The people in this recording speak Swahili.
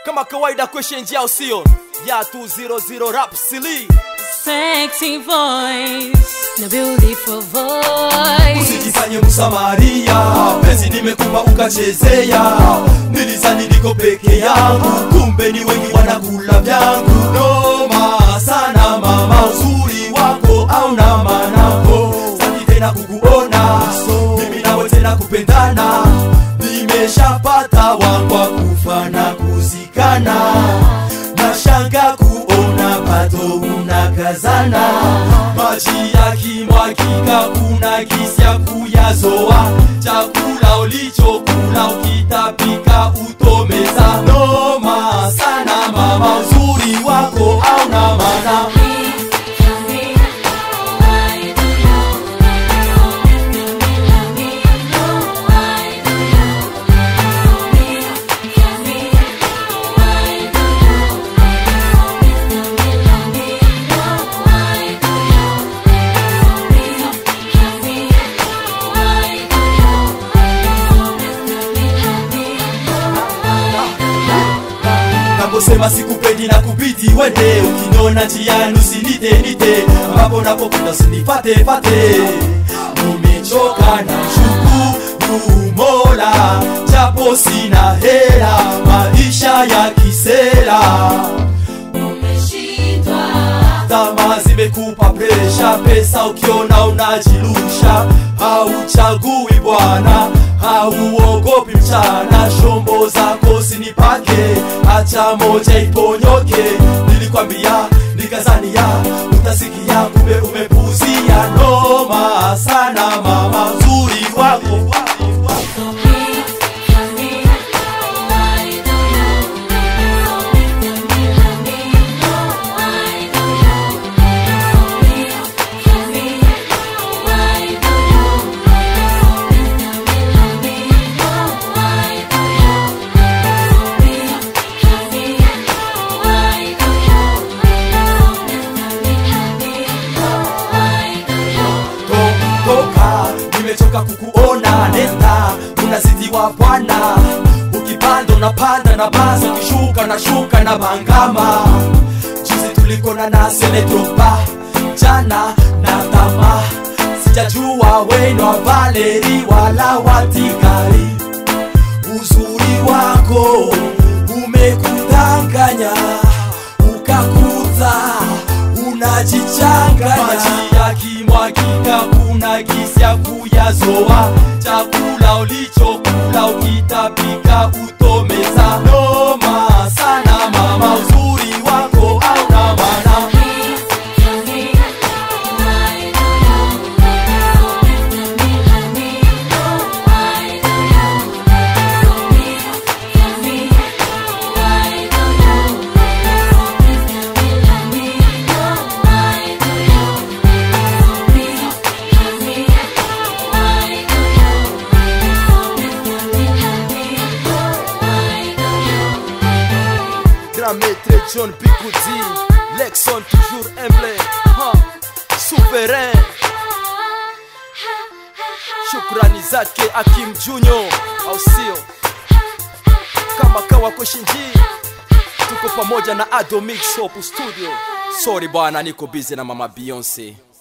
kama kawaida kweshe njia usio ya 200 rap sili Sexy voice, no beautiful voice. usijifanye msamaria pesi nimekupa ukachezea nilizani niko peke yangu kumbe ni wengi wanakula vyangu noma sana mama uzuri wako au na manako saki tena kukuona mimi nawe tena kupendana nimeshapata wangwa kufa na kuzikana nashanga kuona bado unakazana maji yakimwagika kuna gisi ya kuyazoa chakula ulichokula ukitapika utomeza noma sana mama uzuri wako au na mana naposema sikupendi na kubidi wende ukiniona njiani usinite nite ambapo napokwenda usinifate fate nimechoka na shukuru mola japo sina hela maisha ya kisela tamaa zimekupa presha pesa ukiona unajirusha hauchagui bwana hauogopi mchana shombo zako sinipake acha moja iponyoke nilikwambia nikazania utasikia kumbe umepuzia noma sana mama uzuri wako To- toka nimechoka kukuona nenda unazidiwa bwana ukipanda unapanda na basi ukishuka na shuka na bangama juzi tulikona na senetropa jana na tama sijajua wenwa valeri wala watigari uzuri wako umekudanganya ukakuta unajichanganya maji yakimwagika kuna gisi ya kuyazoa chakula ulichokula ukitapika utomeza noma sana mama uzuri wako au na mana grand maître John Bigudi Lexon toujours humble ha, souverain shukrani zake Akim Junyo au sio kama kawa kweshinji tuko pamoja na Ado Mix Hope Studio sorry bwana niko busy na mama Beyonce